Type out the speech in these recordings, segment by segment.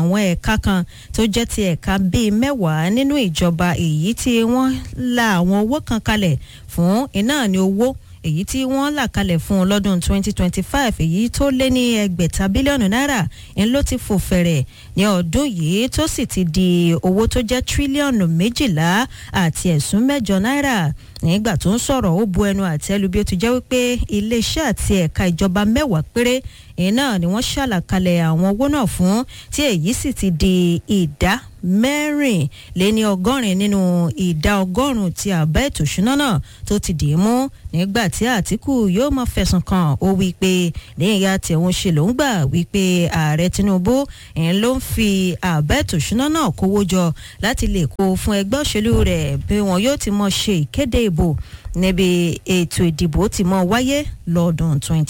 àwọn ẹ̀ka kan tó jẹ́ ti ẹ̀ka bíi mẹ́wàá nínú ìjọba èyí tí wọ́n la àwọn owó kan kalẹ̀ fún iná ní owó èyí tí wọ́n là kalẹ̀ fún un lọ́dún 2025 èyí tó lé ní ẹgbẹ̀ta bílíọ̀nù náírà ń ló ti fò fẹ̀rẹ̀ ní ọdún yìí tó sì ti di owó tó jẹ́ tírílíọ̀nù méjìlá àti ẹ̀sùn mẹ́jọ náírà nígbà tó ń sọ̀rọ̀ ó bu ẹnu àtẹ́lu bí ó ti jẹ́ wípé iléeṣẹ́ àti ẹ̀ka ìjọba mẹ́wàá péré iná ni wọ́n ṣàlàkalẹ̀ àwọn owó náà fún tí èyí sì ti di ìdá mẹ́rin lé ní ọgọ́rin nínú ìdá ọgọ́rùn-ún ti àbá ètò ìṣúná náà tó ti dì í mú nígbà tí àtìkù yóò máa fẹ̀sùn kàn ó wí pé ní ìyá tí òun ṣe ló ń gbà wí pé ààrẹ tinubu ń ló ń fi àbá ètò ìṣúná náà kówó jọ láti lè kó fún ẹgbẹ́ òṣèlú rẹ̀ bí wọn yóò ti mọ ṣe ìkéde ìbò níbi ètò ìdìbò ti mọ wáyé lọ́dún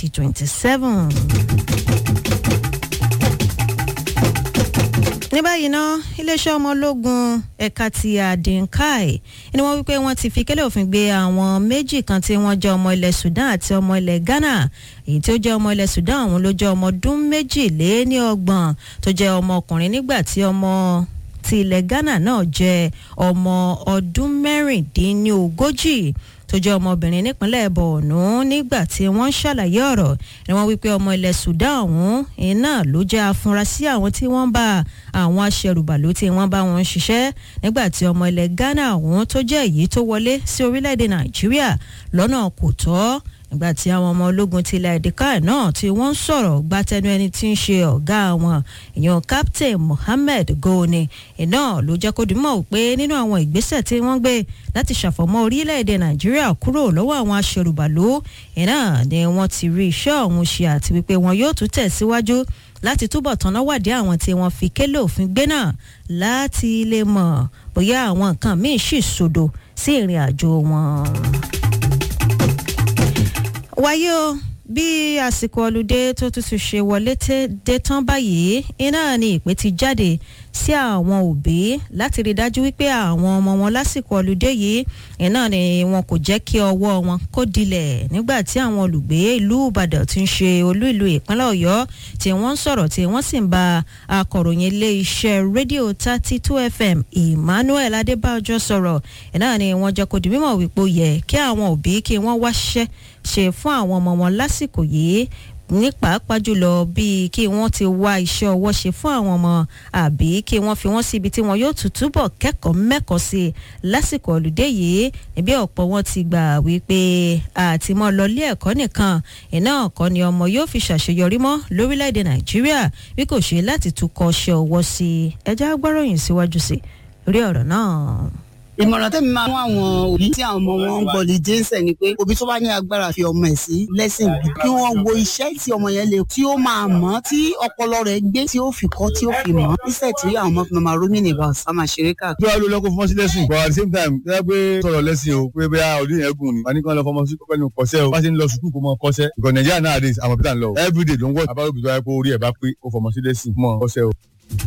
2027. ní báyìí ná iléeṣẹ́ ọmọ ológun ẹ̀ka ti àdínkáì ni wọ́n wípé wọ́n ti fi kélé òfin gbé àwọn méjì kan tí wọ́n jẹ́ ọmọ ilẹ̀ Sudan àti ọmọ ilẹ̀ Ghana èyí tí ó jẹ́ ọmọ ilẹ̀ Sudan òun ló jẹ́ ọmọ ọdún méjìléníọgbọ̀n tó jẹ́ ọmọ ọkùnrin nígbà tí ọmọ ti ilẹ̀ Ghana náà jẹ́ ọmọ ọdún mẹ́rìndínlógójì tó jẹ́ ọmọbìnrin nípínlẹ̀ Borno nígbà tí wọ́n ń ṣàlàyé ọ̀rọ̀ ni wọ́n wípé ọmọ ilẹ̀ Sudan ọ̀hún iná ló jẹ́ afurasí àwọn tí wọ́n bá àwọn aṣẹrùbàlù tí wọ́n bá wọn ṣiṣẹ́ nígbà tí ọmọ ilẹ̀ Ghana ọ̀hún tó jẹ́ èyí tó wọlé sí orílẹ̀-èdè Nàìjíríà lọ́nà kò tọ́ nígbà tí àwọn ọmọ ológun ti ilẹ̀ èdèkà náà tí wọ́n ń sọ̀rọ̀ gbátẹnu ẹni tí ń ṣe ọ̀gá wọn èèyàn captain Mohammed Goni iná ló jẹ́ kó dìímọ̀ pé nínú àwọn ìgbésẹ̀ tí wọ́n gbé láti ṣàfọ̀mọ́ orílẹ̀-èdè Nàìjíríà kúrò lọ́wọ́ àwọn aṣèrùbàlú iná ni wọ́n ti rí iṣẹ́ ọ̀hún ṣe àti wípé wọn yóò tún tẹ̀síwájú láti túbọ̀ tanná wádìí àwọn tí wọ́n fi kélé òfin gbé náà láti lè mọ̀ bóyá àwọn nǹkan míì sì sòdò sí ìrìn àjò wọn wáyé o bí àsìkò ọlùdé tó tútù ṣe wọlé dé tán báyìí iná ni ìpè ti jáde sí àwọn òbí láti rí dájú wípé àwọn ọmọ wọn lásìkò ọlùdé yìí iná ni wọn kò jẹ́ kí ọwọ́ wọn kó dilẹ̀ nígbà tí àwọn olùgbé ìlú Ìbàdàn ti ń ṣe olú ìlú ìpínlẹ̀ Ọ̀yọ́ tí wọ́n ń sọ̀rọ̀ tí wọ́n sì ń bá akọ̀ròyìn ilé iṣẹ́ rédíò thirty two FM Emmanuel Adébájọ sọ̀rọ̀ iná ni wọ́n jẹ́ kó di mímọ̀ wípé ó yẹ kí àwọn òbí kí wọ́n wáṣẹ́ ṣe fún àwọn ọmọ wọn lásìkò yìí ní pàápàá jùlọ bíi kí wọ́n ti wá iṣẹ́ ọwọ́ ṣe fún àwọn ọmọ àbí kí wọ́n fi wọ́n síbi tí wọ́n yóò tún túbọ̀ kẹ́kọ̀ọ́ mẹ́kọ̀ọ́ sí i lásìkò ọ̀lùdé yìí níbi ọ̀pọ̀ wọn ti gbà wípé àtìmọ́ lọlé ẹ̀kọ́ nìkan iná ọ̀kọ́ ni ọmọ yóò fi ṣàṣeyọrí mọ́ lórílẹ̀‐èdè nàìjíríà bí kò ṣe láti tún kọ́ ṣe ọwọ́ sí i ẹjẹ́ agbáròyìn síwájú sí rí ọ̀rọ̀ náà ìmọ̀ràn tẹ́mi máa mú àwọn òbí tí àwọn ọmọ wọn ń gbọ́lì jẹ́nsẹ̀ ni pé òbí tó bá ní agbára fi ọmọ ẹ̀ sí lẹ́sìn bí kí wọ́n wo iṣẹ́ tí ọmọ yẹn lè tí ó máa mọ̀ tí ọpọlọ rẹ̀ gbé tí ó fi kọ́ tí ó fi mọ̀ níṣẹ́ tí àwọn ọmọ fi máa rómìnì bá ọ̀sán máa ṣeré káàkiri. bí wàá ló lọ́kọ́ fọmọ sí lẹ́sìn but at the same time tẹ́lẹ̀ pé sọ̀rọ̀ lẹ́sìn o pé bóyá ọdún yẹn gùn ni wà ní kí wọ́n lọ fọmọ sí pẹ́ẹ́nu kọ́sẹ́ o bá ṣe ń lọ sùkúù kó mọ kọ́sẹ́ because Nigeria nowadays àwọn peter ń lọ everyday ló ń wọ́ abáwọ̀ tó wáyé pé orí ẹ̀ bá pé ó fọmọ sí lẹ́sìn mọ́ kọ́sẹ́ o.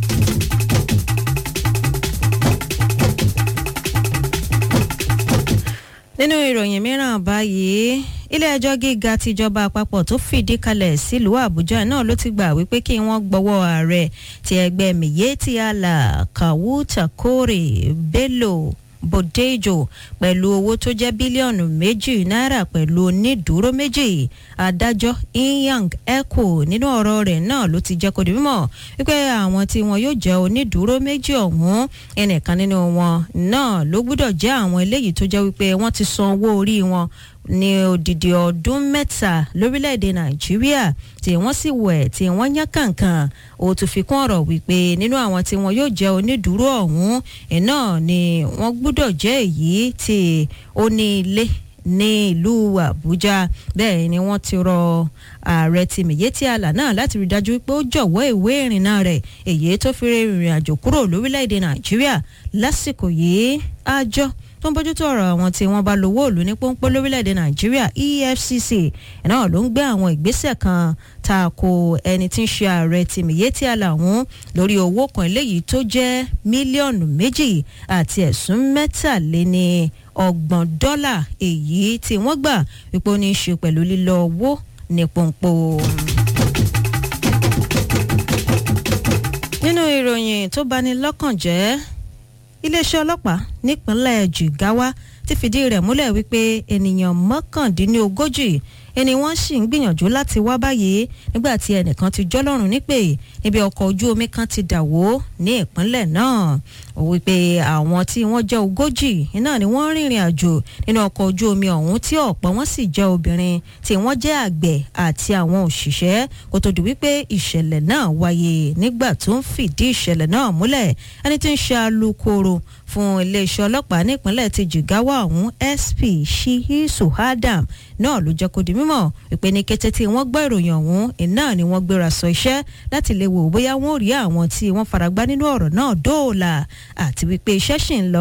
nínú ìròyìn mìíràn báyìí ilé-ẹjọ́ gíga tìjọba àpapọ̀ tó fìdí kalẹ̀ sílùú àbújá náà ló ti gbà wípé kí wọ́n gbọ́wọ́ ààrẹ ti ẹgbẹ́ miyetti allah kawuta kore bello bòdéjò pẹ̀lú owó tó jẹ́ bílíọ̀nù méjì náírà pẹ̀lú onídùúró méjì adájọ́ inyang echo nínú ọ̀rọ̀ rẹ̀ náà ló ti jẹ́ kó di mímọ̀ wípé àwọn tí wọn yóò jẹ́ onídùúró méjì ọ̀hún ẹnìkan nínú wọn náà ló gbúdọ̀ jẹ́ àwọn eléyìí tó jẹ́ wípé wọ́n ti san owó orí wọn ní odidi ọdún mẹ́ta lórílẹ̀‐èdè nàìjíríà tí wọ́n sì wẹ̀ tí wọ́n yán kàǹkàn ó tún fi kún ọ̀rọ̀ wípé nínú àwọn tí wọn yóò jẹ́ onídùúró ọ̀hún iná ni wọ́n gbúdọ̀ jẹ́ èyí tí ó ní ilé ní ìlú àbújá bẹ́ẹ̀ ni wọ́n ti rọ ààrẹ ti miyetti allah náà láti rí dájú pé ó jọ̀wọ́ ìwé ìrìnnà rẹ̀ èyí tó fi rìnrìn àjò kúrò lórílẹ̀‐èdè nàìjíríà lásìkò yìí àjọ tó ń bójútó ọ̀rọ̀ àwọn tí wọ́n bá lówó òlu ní pọ́npọ́ lórílẹ̀‐èdè nàìjíríà efcc náà ló ń gbé àwọn ìgbésẹ̀ kan tako ẹni tí ń ṣe ààrẹ ti miyetti allah ọ̀hún lórí owó kan eléyìí tó jẹ́ mílíọ̀nù méjì àti ẹ̀sùn mẹ́tàléní ọgbọ̀n dọ́là èyí tí wọ́n gbà wípé ó ní í ṣe pẹ̀lú lílọ owó ní pọ́npọ́. nínú ìròyìn tó bani lọ́kàn jẹ́ iléeṣẹ́ ọlọ́pàá nípínlẹ̀ Jigawa ti fìdí rẹ̀ múlẹ̀ wípé ènìyàn mọ́kàndínlógójì ẹni wọ́n sì ń gbìyànjú láti wá báyìí nígbà tí ẹnìkan ti jọ́lọ́rùn nípè níbi ọkọ̀ ojú omi kan ti dà wó ní ìpínlẹ̀ náà ó wípé àwọn tí wọ́n jẹ́ ogójì náà ni wọ́n rìnrìn àjò nínú ọkọ̀ ojú omi ọ̀hún tí ọ̀pọ̀ wọn sì jẹ́ obìnrin tí wọ́n jẹ́ àgbẹ̀ àti àwọn òṣìṣẹ́ kó tó di wípé ìṣẹ̀lẹ̀ náà wáyé nígbà tó ń fìdí ìṣẹ̀lẹ̀ náà múlẹ̀ ẹni tí ń ṣe alukoro fún iléeṣẹ́ ọlọ́pàá nípínlẹ̀ ti Jigawa ọ̀hún SP Shihisu Adam náà ló jẹ́ kó di mímọ̀ wípé ní kété tí wọ́n gbọ́ ìròyìn ọ̀hún iná ni wọ́n gbéra sọ iṣẹ́ láti lè wò bóyá wọ́n rí àwọn tí wọ́n faragbá nínú ọ̀rọ̀ náà dóòlà àti wípé iṣẹ́ ṣì ń lọ